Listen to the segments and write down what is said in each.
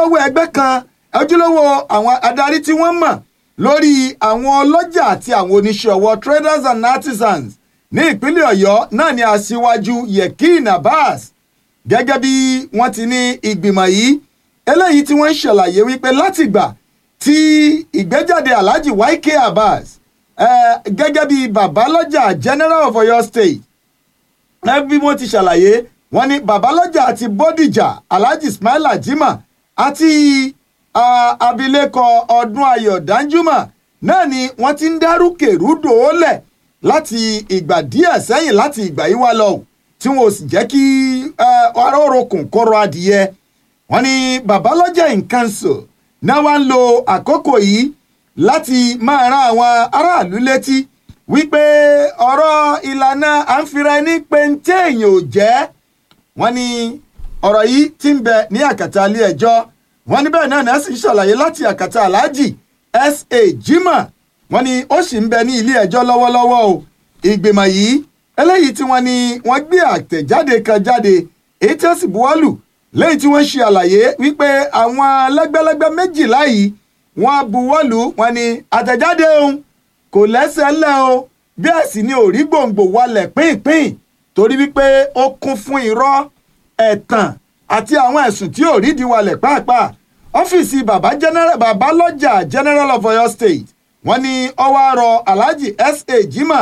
ojúlówó ẹgbẹ́ kan ojúlówó àwọn adarí tí wọ́n mọ̀ lórí àwọn ọlọ́jà àti àwọn oníṣẹ́ ọwọ́ traders and artisans ní ìpínlẹ̀ ọ̀yọ́ náà ni aṣíwájú yekin abbas gẹ́gẹ́ bí wọ́n ti ní ìgbìmọ̀ yìí eléyìí tí wọ́n ń ṣàlàyé wípé látìgbà tí ìgbéjáde alhaji yk abbas eh, gẹ́gẹ́ bí babalọ́jà general of oyo state ẹ bí wọ́n ti ṣàlàyé wọ́n ní babalọ́jà àti bódìjà alhaji ismaila jimá àti ah, abilékọ ọdún ayọ̀ danjuma náà ni wọ́n ti ń dárúkèrúdò lẹ̀ láti ìgbà díẹ̀ sẹ́yìn láti ìgbà yìí wá lọ tí wọn ò sì jẹ́ kí ará orokùn kọ́rọ̀ adìyẹ wọ́n ní babalọ́jà in council náà wá ń lo àkókò yìí láti máa rán àwọn aráàlú létí wípé ọ̀rọ̀ ìlànà à ń fira ẹni pé ń tẹ́ èèyàn ò jẹ́ wọ́n ní ọ̀rọ̀ yìí ti ń bẹ ní àkàtà ilé ẹjọ́ wọ́n ní bẹ́ẹ̀ náà náà sì ń ṣàlàyé láti àkàtà aláàjì sa jimoh wọ́n ní ó sì ń bẹ ní ilé ẹjọ́ lọ́wọ́lọ́wọ́ o ìgbìmọ̀ yìí eléyìí tí wọ́n ní wọ́n gbé àtẹ̀jáde kan jáde èyí tí ó sì buwọ́lù lẹ́yìn tí wọ́n ṣe àlàyé wípé àwọn lẹ́gbẹ́lẹ́gbẹ́ méjìlá yìí wọ́n buwọ́lù wọ́n ní àtẹ̀jáde òun kò lẹ́sẹ̀ ńlẹ̀ o bẹ́ẹ̀ sì ni òrí gbòǹgbò wọlẹ̀ pínpín torí wípé ó kún fún irọ́ ẹ̀tàn àti àwọn ẹ̀sùn tí ò rídìí wọlẹ̀ pàápàá ọ́fíìsì bàbá general bàbá lọ́jà general of oyo state wọ́n ní ọwọ́ àrọ̀ alhaji sa jimá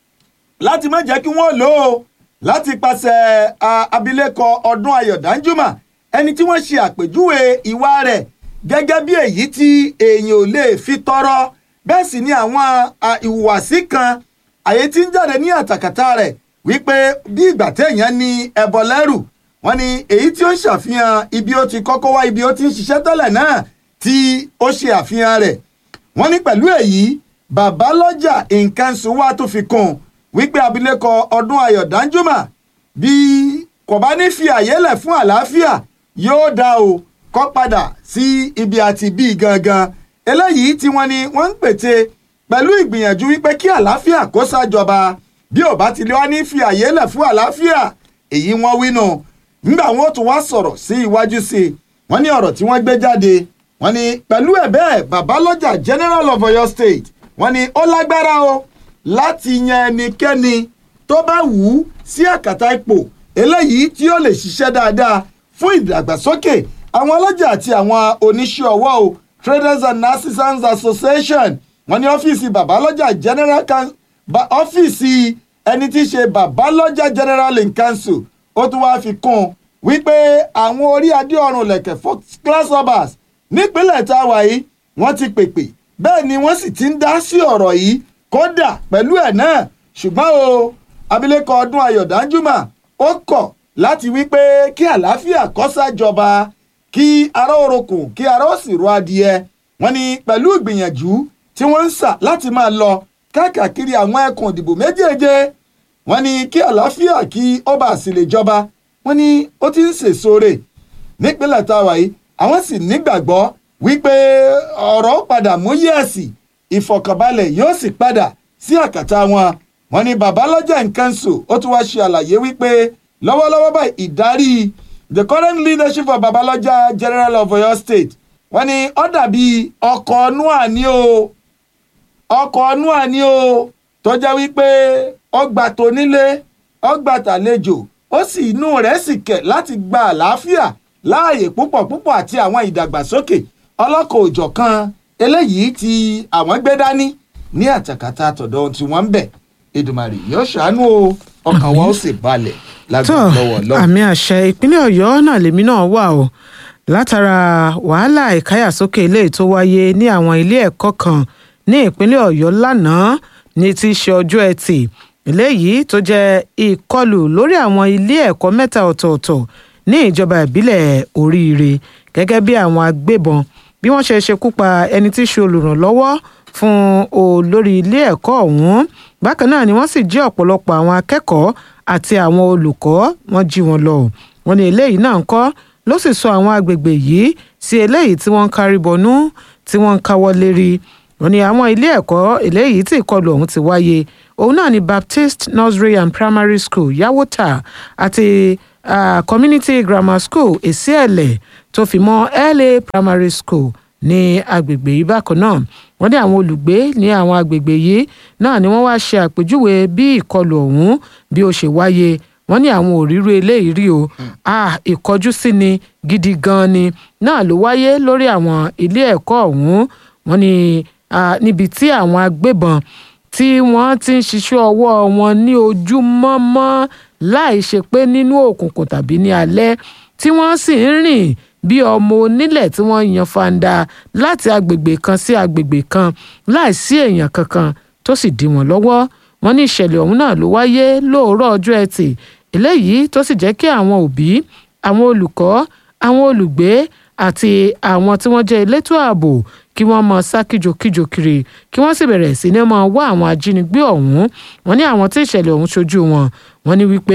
láti má jẹ́ kí wọ́n lò ó láti pàṣẹ abilékọ ọdún ayọ̀ danjuma ẹni tí wọ́n ṣe àpèjúwe ìwà rẹ̀ gẹ́gẹ́ bí èyí tí èèyàn ò lè fi tọrọ bẹ́ẹ̀ sì ni àwọn ìhùwàsí kan àyè tí ń jáde ní àtàkàtà rẹ̀ wípé bí ìgbà téèyàn ní ẹbọ lẹ́rù wọ́n ní èyí tí ó ń ṣàfihàn ibi ó ti kọ́kọ́ wá ibi ó ti ń ṣiṣẹ́ tẹ́lẹ̀ náà tí ó ṣe àfihàn rẹ̀ wọ́n ní pẹ̀lú èyí bàbá lọ́jà nǹkan sùn wá tó fi kún wípé abilékọ ọdún ayọ̀ danjuma bí kò bá ní fi àyè lẹ̀ fún àlàáfíà yóò dá o kọ́ padà sí ibi àti bí gangan eléyìí tí wọ́n ní wọ́n ń pète pẹ̀lú ìgbìyànjú wípé kí àlàáfíà kó ṣàjọba bí ò bá ti lè wá ní fi àyè lẹ̀ fún àlàáfíà èyí wọ́n wí nù nígbà wọn ó tún wá sọ̀rọ̀ sí iwájú sí i wọ́n ní ọ̀rọ̀ tí wọ́n gbé jáde wọ́n ní pẹ̀lú ẹ̀ bẹ́ẹ̀ babalọ́jà general of oyo state wọ́n ní ó lágbára o láti yan ẹnikẹ́ni tó bá wù ú sí àkàtà ipò eléyìí tí ó lè ṣiṣẹ́ dáadáa fún ìdàgbàsókè àwọn ọlọ́jà àti àwọn oníṣẹ́ ọwọ́ o traders and artisans association wọ́n ní ọ́fíìsì babalọ́jà general ọ́fíìsì ẹni tí í ṣe babalọ́jà general in council ó tún wáá fi kún un wípé àwọn orí adé ọrùn lẹ̀kẹ̀ first class obas nípínlẹ̀ tá a wà yìí wọ́n ti pèpè bẹ́ẹ̀ ni wọ́n sì ti ń dá sí ọ̀rọ̀ yìí kódà pẹ̀lú ẹ̀ náà ṣùgbọ́n o abilékọ ọdún ayọ̀ danjuma ó kọ̀ láti wípé kí àlàáfíà kó ṣàjọba kí ará orokùn kí ará ó sì ro adìẹ wọ́n ní pẹ̀lú ìgbìyànjú tí wọ́n ń sà láti máa lọ káàkiri àwọn ẹkùn ìdìbò méjèèje wọ́n ní kí àlàáfíà kí ó bá sì lè jọba wọ́n ní ó ti ń sèso rè nípínlẹ̀ táwa yìí àwọn sì nígbàgbọ́ wípé ọ̀rọ̀ padà mú yẹ̀sì ìfọ̀kànbalẹ̀ yóò sì padà sí àkàtà wọn wọ́n ní babalọ́jà nkanṣu ó tún wáá ṣe àlàyé wípé lọ́wọ́lọ́wọ́ báyìí ìdarí the current leadership of babalọ́jà general of oyo state wọ́n ní ó dàbí ọkọ̀ nua ní o ọkọ̀ nua ní o tó jẹ́ wípé ọgbà tó nílé ọgbà tàlejò ó sì inú rẹ̀ sì kẹ̀ láti gba àlàáfíà láàyè púpọ̀ púpọ̀ àti àwọn ìdàgbàsókè ọlọ́kọ̀ òjọ̀kan eléyìí tí àwọn gbé dání ní àtàkàtà àtọ̀dọ̀ tí wọ́n ń bẹ̀ Èdùmàrè yóò ṣàánú o ọkàn wa ó sì balẹ̀ lágbàá lọ́wọ́ lọ́wọ́. àmì àṣẹ ìpínlẹ̀ ọ̀yọ́ náà lèmi náà wà o látara wàhálà ìkáyàsókè ilé tó wáyé ní àwọn ilé ẹ̀kọ́ kan ní ìpínlẹ̀ ọ̀yọ́ lánàá ní ti ṣe ọjọ́ ẹtì eléyìí tó jẹ́ ìkọlù lórí àwọn ilé ẹ̀kọ́ mẹ́ta ọ̀tọ̀ọ̀tọ̀ ní ìjọba ìbílẹ̀ oríire gẹ́gẹ́ bí àwọn agbébọn bí wọ́n ṣe ṣekú pa ẹni tí í ṣe olùrànlọ́wọ́ fún olórí ilé ẹ̀kọ́ ọ̀hún bákan náà ni wọ́n sì jí ọ̀pọ̀lọpọ̀ àwọn akẹ́kọ̀ọ́ àti àwọn olùkọ́ wọ́n jí wọn lọ wọ́n ní eléyìí náà ń kọ́ ló sì sọ àwọn agbègbè yìí sí eléyìí tí wọ́n ń kárí bọnú tí wọ́n ń káwọ́ lérí wọ́n ní àwọn ilé ẹ̀kọ́ eléyìí tí ìkọlù ọ̀hún ti wáyé òun náà ni Baptist Nursery and Primary School Yawota àti ah, community grammar school èsìẹ̀lẹ̀ tó fi mọ́ la primary school ní agbègbè yìí bákan náà wọ́n ní àwọn olùgbé ní àwọn agbègbè yìí náà ni wọ́n wá ṣe àpèjúwe bí ìkọlù ọ̀hún bí ó ṣe wáyé wọ́n ní àwọn òríró eléyìí rí o ah, ìkọjú sí ni gidi gan ni náà ló wáyé lórí àwọn ilé ẹ̀kọ́ ọ̀hún wọ́n ní ah, níbi tí àwọn agbébọn tí wọ́n ti ń ṣiṣẹ́ ọwọ́ wọn ní ojúmọ́mọ́ láì ṣe pé nínú òkùnkùn tàbí ní alẹ́ tí wọ́n sì ń rìn bí ọmọ onílẹ̀ tí wọ́n yan fanda láti agbègbè kan sí agbègbè kan láì sí èèyàn kankan tó sì dí wọn lọ́wọ́ wọ́n ní ìṣẹ̀lẹ̀ ọ̀hún náà ló wáyé lóòrọ̀ ọjọ́ ẹtì eléyìí tó sì jẹ́ kí àwọn òbí àwọn olùkọ́ àwọn olùgbé àti àwọn tí wọ́n jẹ́ elétò ààbò kí wọ́n mọ sá kíjokíjo kiri kí wọ́n sì bẹ̀rẹ̀ sí ní máa wá àwọn ajínigbé ọ̀hún wọ́n ní àwọn tí ìṣẹ̀lẹ̀ ọ̀hún ṣojú wọn wọ́n ní wípé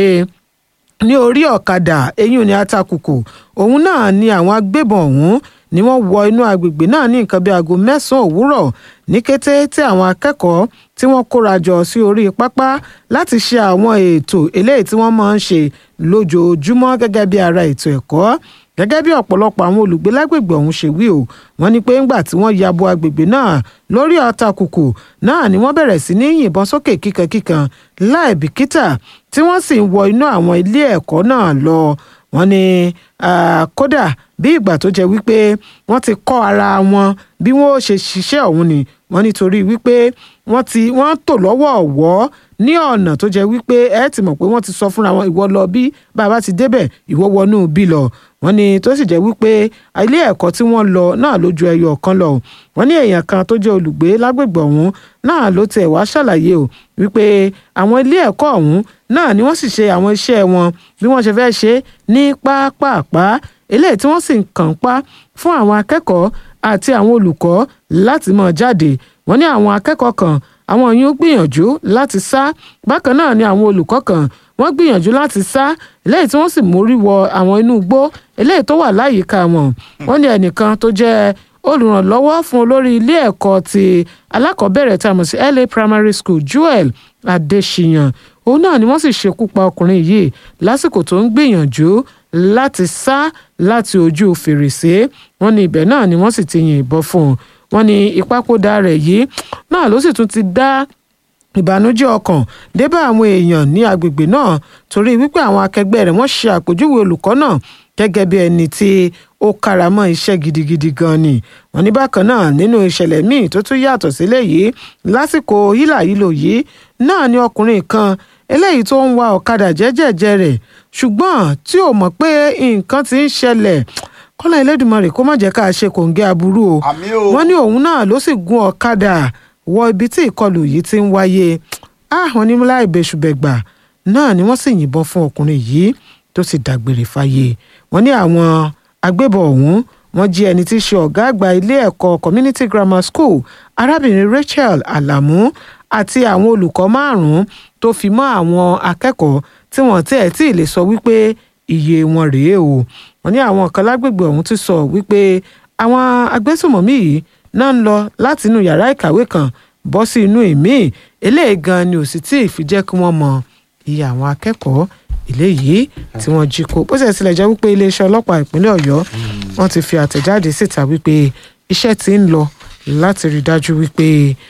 ní orí ọ̀kadà eyín ní atakùkù òun náà ni àwọn agbébọn ọ̀hún ni wọ́n wọ inú agbègbè náà ní nǹkan bíi aago mẹ́sàn-án òwúrọ̀ ní kété tí àwọn akẹ́kọ̀ọ́ tí wọ́n kóra jọ sí orí pápá láti ṣe àwọn ètò eléyìí tí wọ́n máa ń ṣe lójoojúmọ́ gẹ́gẹ́ bí ara ètò ẹ̀kọ́ gẹ́gẹ́ bí ọ̀pọ̀lọpọ̀ àwọn olùgbé lágbègbè ọ̀hún ṣe wí o wọ́n ní pé ńgbà tí wọ́n ya bo agbègbè náà lórí ọ̀tàkùkù náà ni wọ́n bẹ̀rẹ̀ sí ní yìnbọn sókè kíkankíkan láì bìkítà tí wọ́n sì ń wọ inú àwọn ilé ẹ̀kọ́ náà lọ wọ́n ní kódà bí ìgbà tó jẹ́ wípé wọ́n ti kọ́ ara wọn bí wọ́n ó ṣe ṣiṣẹ́ ọ̀hún ni wọ́n nítorí wípé wọ́n ti wọ́n tò lọ́wọ́ ọ̀wọ́ ní ọ̀nà tó jẹ́ wípé ẹ ti mọ̀ pé wọ́n ti sọ fúnra wọn ìwọ lọ bí bàbá ti débẹ̀ ìwọ wọnú bí lọ wọ́n ní tó sì jẹ́ wípé ilé ẹ̀kọ́ tí wọ́n lọ náà ló ju ẹyọ kan lọ wọ́n ní èèyàn kan tó jẹ́ olùgbé lágbègbè ọ̀hún náà ló tiẹ̀ wá ṣàlàyé o wípé àwọn ilé ẹ̀kọ́ ọ̀hún náà ni wọ́n sì ṣe àwọn iṣẹ́ wọn bí wọ́n ṣe fẹ́ ṣe ní pápápá eléyìí tí wọ́n sì ń kàn pa fún àwọn akẹ́kọ̀ọ́ àti àwọn olùkọ́ láti máa jáde wọ́n ní àwọn akẹ́kọ̀ọ́ kan àwọn yìí ó gbìyànjú láti sá bákan náà ni àwọn olùkọ́ kan wọ́n gbìyànjú láti sá eléyìí tí wọ́n sì mórí wọ àwọn inú igbó eléyìí tó wà láyìíká wọn wọ́n ní ẹnìkan tó jẹ́ olùrànlọ́wọ́ fún olórí ilé ẹ̀kọ́ ti alákọ̀ọ́bẹ̀rẹ̀ tá a mọ̀ sí LA Primary School Joel Adéṣiyàn òun náà ni wọ́n sì ṣekú pa ọkùnrin yìí lásìkò tó ń gbìyànjú láti sá láti ojú fèrèsé wọ́n ní ibẹ̀ náà ni wọ́n sì ti yìnbọn fún un wọ́n ní ìpapòdà rẹ̀ yìí náà ló sì tún ti dá ìbànújẹ́ ọkàn débà àwọn èèyàn ní agbègbè náà torí wípé àwọn akẹgbẹ́ rẹ̀ wọ́n ṣe àpèjúwe olùkọ́ náà gẹ́gẹ́ bí ẹni tí ó kára mọ́ iṣẹ́ gidigidi gan ni wọ́n ní bákan náà nínú ìṣẹ̀lẹ̀ míì tó tún yàtọ̀ sílẹ̀ yìí lásìkò hílàhílò yìí náà ni ọkùnrin kan eléyìí tó ń wa ọ̀kadà jẹ́jẹ̀jẹ́ rẹ̀ ṣùgbọ́n tí ò mọ̀ pé nǹkan ti ń ṣẹlẹ̀ kọ́lá Elédùmarè kó má jẹ́ ká ṣe kòǹgẹ́ aburú o wọ́n ní òun náà ló sì gun ọ̀kadà wọ ibi tí ìkọlù yìí ti ń wáyé àwọn onímọ̀lá ìbẹ̀ṣùbẹ̀gbà náà ni wọ́n sì yìnbọn fún ọkùnrin yìí tó sì dágbére fáyé wọ́n ní àwọn agbébọn ọ̀hún wọ́n jí ẹni tí í ṣe ọ̀gá àgbà ilé ẹ̀kọ́ community grammar school arábìnrin Rachel Alamu àti àwọn olùkọ́ márùn-ún tó fi mọ́ àwọn akẹ́kọ̀ọ́ tí wọ́n tẹ̀ tí ì lè sọ wípé iye wọn rèé o wọ́n ní àwọn kan lágbègbè ọ̀hún ti sọ wípé àwọn agbésùmọ̀mí yìí náà ń lọ láti inú yàrá ìkàwé kan bọ́ sí inú ìmíì eléyìí gan ni ò sì tí ì fi jẹ́ kí wọ́n mọ iye àwọn akẹ́kọ̀ọ́ eléyìí tí wọ́n jí kó bó ṣe tilẹ̀ jẹ́ wípé iléeṣẹ́ ọlọ́pàá ìpínlẹ̀ ọ̀yọ́ wọ́n ti fi àtẹ̀jáde síta wípé iṣẹ́ ti ń lọ láti rí dájú wípé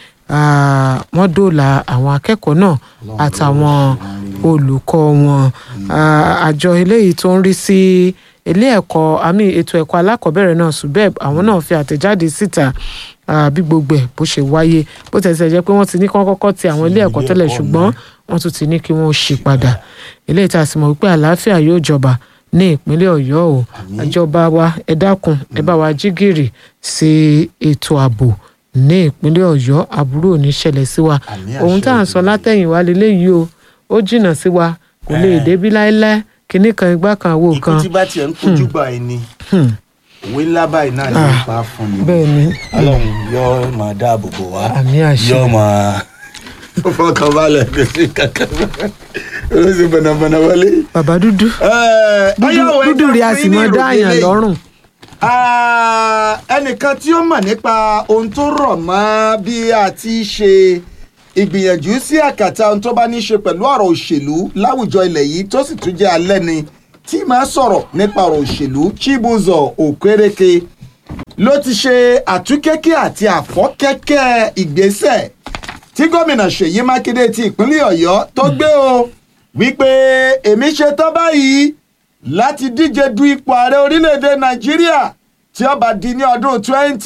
wọ́n dóòlà àwọn akẹ́kọ̀ọ́ náà àtàwọn olùkọ́ wọn àjọ eléyìí tó ń rí sí ilé ẹ̀kọ́ àmì ètò ẹ̀kọ́ alákọ̀ọ́bẹ̀rẹ̀ náà subeb àwọn náà fi àtẹ̀jáde síta bí gbogbo ẹ̀ bó ṣe wáyé bó tẹ̀sẹ̀ jẹ́ pé wọ́n ti ní kán kọ́kọ́ ti àwọn ilé ẹ̀kọ́ tẹ́lẹ̀ ṣùgbọ́n wọ́n tún ti ní kí wọ́n ṣí padà eléyìí tá a sì mọ̀ wípé àlàáfíà yóò jọba ní ìpínlẹ̀ ọ̀yọ́ o àjọba wa ẹ dákun ẹ bá wa jí gìrì sí ètò ààbò ní ìpínlẹ̀ ọ̀yọ́ àbúrò ní ṣẹlẹ̀ sí wa ohun tá à ń sọ látẹ̀yìnwá lélẹ́yìí o ó jìnnà sí wa kò lè débí láéláé kinní kan igbá kan àwo kan. ikú tí bá tiẹ̀ ń kojú gbà ẹ ni òwe ńlá báyìí náà ní ipa fún mi. bẹ́ẹ̀ ni ọlọ́run yóò máa dáàbò bò wá àmì àṣẹ yóò máa fọkàn balẹ̀ kò sí kankan ó sì bọ̀nàbọ̀nà wọlé. bàbá dúdú dúdú rí a sì mọ dáàyàn lọ́rùn. ẹnìkan tí ó mọ̀ nípa ohun tó rọ̀ mọ́ bí a ti ṣe ìgbìyànjú sí àkàtà ohun tó bá ní í ṣe pẹ̀lú ọ̀rọ̀ òṣèlú láwùjọ ilẹ̀ yìí tó sì tún jẹ́ alẹ́ ni tí máa sọ̀rọ̀ nípa ọ̀rọ̀ òṣèlú Chibuzo Okereke ló ti ṣe àtúnkẹ́kẹ́ àti àfọ́kẹ́kẹ́ ìgbésẹ̀ tí gómìnà Ṣèyí Mákindé ti ìpínlẹ̀ Ọ̀yọ́ tó gbé o wípé èmi ṣe tán báyìí láti díje du ipò ààrẹ orílẹ̀-èdè Nàìjíríà tí ó bá di ní ọdún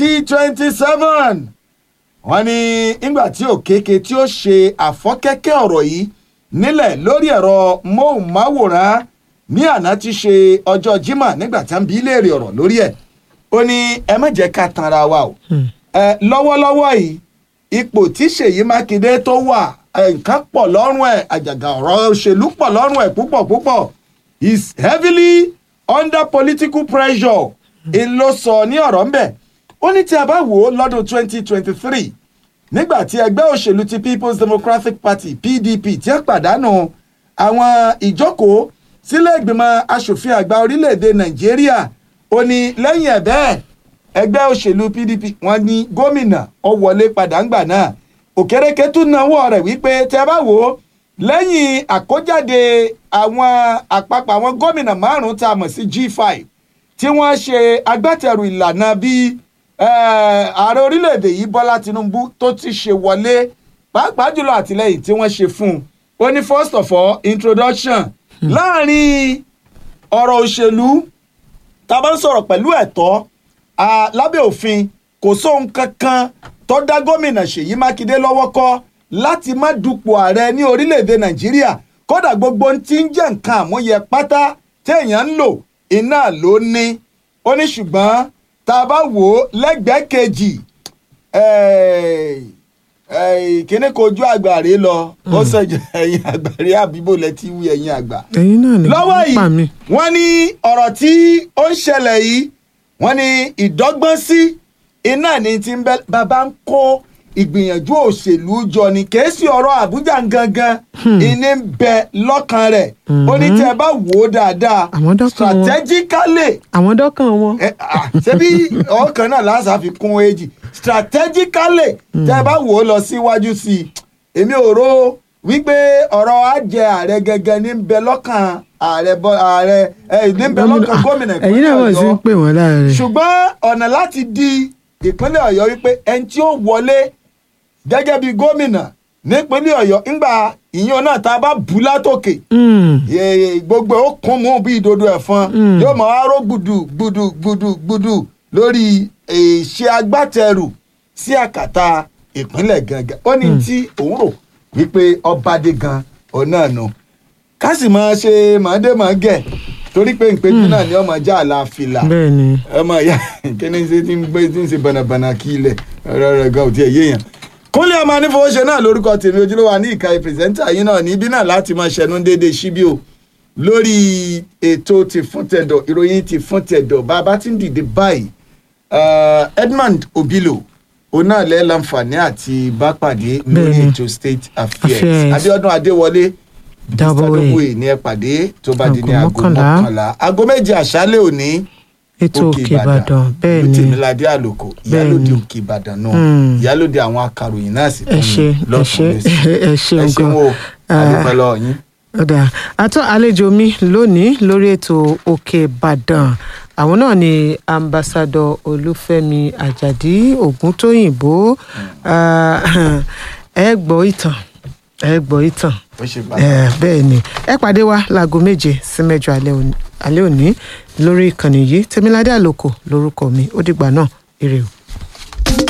2027 wọ́n ní nígbà tí Òkèkè tí ó ṣe àfọ́kẹ́kẹ́ ọ̀rọ̀ yìí nílẹ̀ lórí ẹ̀rọ móhùnmáwòrán ní àná tí ṣe ọjọ́ Jímọ̀ nígbà tí a ń bi í léèrè ọ̀rọ̀ lórí ẹ̀ ó ní ẹ má jẹ́ ká tanra wa o ẹ lọ́wọ́lọ́wọ́ yìí ipò tí Ṣèyí Mákindé tó wà ẹ, nǹkan pọ̀ lọ́rùn ẹ̀ àjàgà ọ̀rọ̀ òṣèlú pọ̀ lọ́rùn ẹ̀ púpọ̀ púpọ̀ is heavily under political pressure ń ló sọ ní ọ̀rọ̀ ńbẹ̀ ó ní tí a bá wò ó lọ́dún 2023 nígbà tí ẹgbẹ́ òṣèlú ti People's Democratic Party PDP tí ó pàdánù àwọn ìjókòó sílé ìgbìmọ̀ asòfin àgbà orílẹ̀-èdè Nàìjíríà ó ní lẹ́yìn ẹ̀ bẹ́ẹ̀ ẹgbẹ́ òṣèlú PDP wọ́n ní gómìnà ó wọlé padà ńgbà náà Òkèrèké tún náwó rẹ̀ wípé tẹ́ bá wò ó lẹ́yìn àkójáde àwọn àpapọ̀ àwọn gómìnà márùn-ún tá a mọ̀ sí G5 tí wọ́n ṣe agbátẹrù ìlànà bí eh, ààrẹ orílẹ̀-èdè yìí Bọ́lá Tinubu tó ti ṣe wọlé pàápàá jùlọ àtìlẹ́yìn tí wọ́n ṣe fún un ó ní first of all introduction láàrin ọ̀rọ̀ òṣèlú tá a bá ń sọ̀rọ̀ pẹ̀lú ẹ̀tọ́ ah, lábẹ́ òfin kò sóhun kankan tó dá gómìnà Ṣèyí Mákindé lọ́wọ́ kọ́ láti má dupò ààrẹ ní orílẹ̀-èdè Nàìjíríà kódà gbogbo ohun tí ń jẹ́ nǹkan àmúyẹ pátá téèyàn ń lò iná ló ní ó ní ṣùgbọ́n tá a bá wò ó lẹ́gbẹ̀ẹ́ kejì eh, eh, kíní kojú àgbàre lọ ó sọjọ ẹ̀yin àgbàre àbíbò lẹ́tí wí ẹ̀yin àgbà ẹ̀yin náà ni lọ́wọ́ wọ́n pa mí. yìí wọ́n ní ọ̀rọ̀ tí ó ń ṣẹlẹ̀ yìí wọ́n ní ìdọ́gbọ́n sí iná ní ti ń bẹ bàbá ń kó ìgbìyànjú òṣèlú jọ ni kìí sí ọ̀rọ̀ Àbújá gangan ìní ń bẹ lọ́kàn rẹ̀ ó ní tí ẹ bá wò ó dáadáa Àwọn dọ́kàn wọn. strategically àwọn dọ́kàn wọn. ẹ, ah, ṣebí ọkàn náà lásà fi kún èjì strategically tẹ́ ẹ bá wò ó lọ síwájú sí i èmi ò rò wípé ọ̀rọ̀ àjẹ ààrẹ gẹ́gẹ́ ní ń bẹ lọ́kàn ààrẹ bọ́ ààrẹ ẹ, ní ń bẹ lọ́kàn gómìnà ẹ̀yin náà wọ́n sì ń Ọ̀yọ́ pè wọ́n láàrin. ṣùgbọ́n ọ̀nà láti di ìpínlẹ̀ Ọ̀yọ́ wípé ẹni tí ó wọlé gẹ́gẹ́ bí gómìnà nípínlẹ̀ Ọ̀yọ́ ńgbà ìyẹn náà tá a bá bù látòkè Mm. Ye- gbogbo ẹ̀ ó kún mú bí ìdodo ẹ̀fọn Mm. yóò máa ró gbùdù gbùdù gbùdù gbùdù lórí ìṣe agbátẹrù sí àkàtà ìpínlẹ̀ gangan ó ní tí òun rò wípé ọba dé gan òun náà nù ká sì máa ṣe màdé màá gẹ̀ torí pé ìpéjú náà ni ọmọ já àlà fìlà bẹ́ẹ̀ ni ọmọ ìyá kíni ṣe ti ń gbé ti ń ṣe bànàbànà kí ilẹ̀ ọ̀rọ̀ rẹ̀ gan ò tiẹ̀ yéèyàn. kúnlẹ̀ ọmọ anífowóṣe náà lórúkọ tèmi ojúlówó ní ìka pírẹsẹ́ńtà yín náà níbí náà láti máa ṣẹnu déédéé síbí o lórí ètò ti fún tẹ̀dọ̀ ìròyìn ti fún tẹ̀dọ̀ bàbá tí ń dìde báyìí uh, Edmund Obilo òun náà lẹ́ láǹfààní àti bá pàdé lórí Bẹ́ẹ̀ni. ètò state affairs Affairs. Abiodun Adéwọlé Double A. Mr. Double A ní ẹ pàdé tó bá di ní Aago aago mọ́kànlá. mọ́kànlá aago méje àṣálẹ́ òní ètò òkè ìbàdàn bẹ́ẹ̀ ni tèmíládé àlòkò ìyálòdì Bẹ́ẹ̀ni. òkè ìbàdàn náà Mm. ìyálòdì àwọn akàròyìn náà sì ẹ ṣe ẹ ṣe ẹ ṣe ẹ ṣeun nǹkan o àdúpẹ́ lọ́wọ́ yín. ọ̀dà àtọ́ àlejò mi lónìí lórí ètò òkè ìbàdàn àwọn náà ni ambassadọ olúfẹ́mi àjàdí ògúntóyìnbó Ah, ẹ gbọ́ ìtàn ẹ gbọ́ ìtàn ó ṣe Eh, pàtàkì. bẹ́ẹ̀ ni ẹ pàdé wa láago méje sí mẹ́jọ alẹ́ òní- alẹ́ òní lórí ìkànnì yìí tèmiládé àlòkò lórúkọ mi ó dìgbà náà ire o.